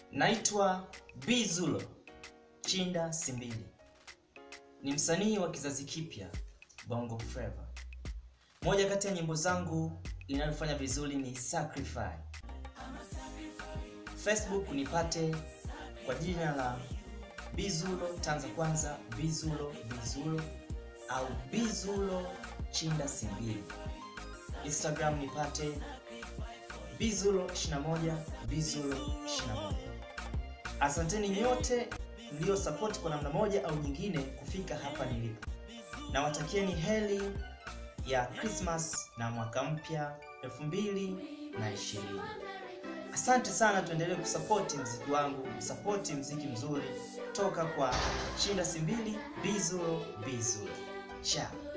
Naitwa Bizulo Chinda Simbili, ni msanii wa kizazi kipya Bongo Flava. Moja kati ya nyimbo zangu inayofanya vizuri ni Sacrifice. Facebook nipate kwa jina la Bizulo Tanza Kwanza, Bizulo Bizulo au Bizulo Chinda Simbili. Instagram nipate Bizulo 21 Bizulo 21. Asanteni nyote mlio support kwa namna moja au nyingine kufika hapa nilipo. Nawatakieni heri ya Christmas na mwaka mpya 2020. Asante sana, tuendelee kusapoti mziki wangu, msapoti mziki mzuri toka kwa Chinda Simbili, Bizulo Bizulo. Ciao.